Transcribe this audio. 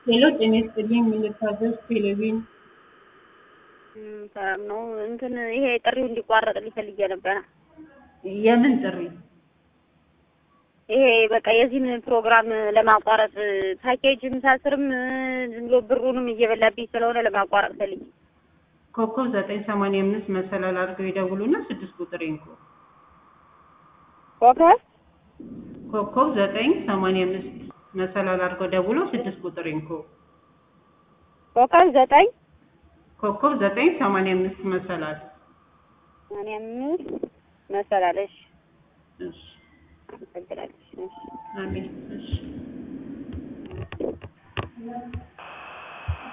ሄሎ ጤና ይስጥልኝ የምንታዘዝ ቴሌቪዥን ሰላም ነው። እንትን ይሄ ጥሪው እንዲቋረጥልኝ ፈልጌ ነበረ። የምን ጥሪ? ይሄ በቃ የዚህን ፕሮግራም ለማቋረጥ ፓኬጅም ሳስርም ዝም ብሎ ብሩንም እየበላብኝ ስለሆነ ለማቋረጥ ፈልጌ ኮከብ ዘጠኝ ሰማንያ አምስት መሰላል አድርገው ይደውሉና ስድስት ቁጥር ይንኩ። ኮከብ ኮከብ ዘጠኝ ሰማንያ አምስት መሰላል አድርገው ደውለው ስድስት ቁጥር ይንኩ። ኮከብ ዘጠኝ ኮከብ ዘጠኝ ሰማንያ አምስት መሰላል ሰማንያ አምስት መሰላለሽ እሺ፣ አመሰግናለሽ። እሺ። አሜን። እሺ